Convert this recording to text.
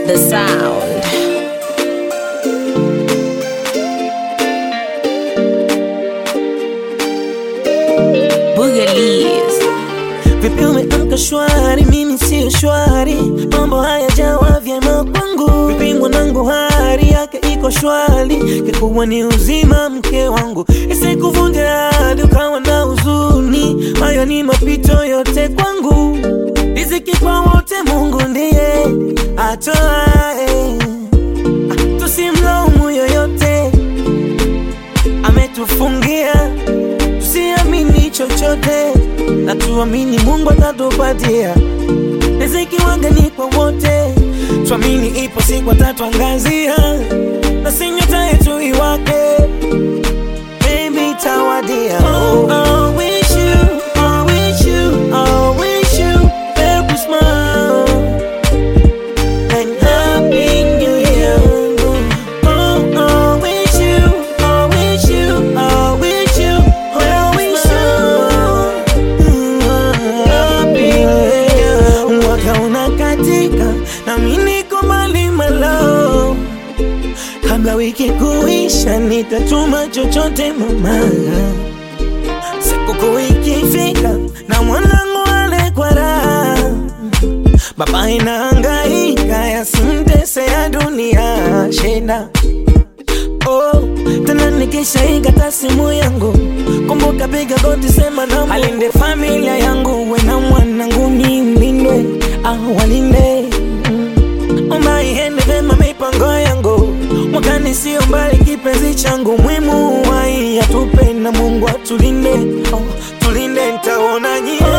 The sound. Boogalies. Vipi umeamka shwari, mimi sio shwari, mambo haya jawa vyema kwangu. Vipi mwanangu, hali yake iko shwari, kikubwa ni uzima mke wangu, isikuvunje hadi ukawa na huzuni. Hayo ni mapito yote kwangu, riziki kwa wote, Mungu ndiye atoae, tusimlaumu yoyote, ametufungia tusiamini chochote na tuamini Mungu atatupatia riziki. Wanga ni kwa wote, tuamini ipo siku atatuangazia, na si nyota yetu iwake, baby tawadia. Oh, I wish you, I wish you, I wish you every smile and happy new year. Oh, I wish you, I wish you, I wish you, I wish you happy new year. Mwaka unakatika na mimi niko mbali malo, kabla wiki kuisha nitatuma chochote mama, sikukuu ikifika na mwanangu ale kwa raha Baba inahangaika yasimtese ya dunia shida Oh, tena nikishaikata simu yangu, kumbuka piga goti, sema na alinde familia yangu, we na mwanangu nilindwe, ah walinde Mm. omba iende vema mipango yangu, mwakani sio mbali, kipenzi changu mwimu wai atupe na Mungu atulinde, oh, tulinde ntaona nyie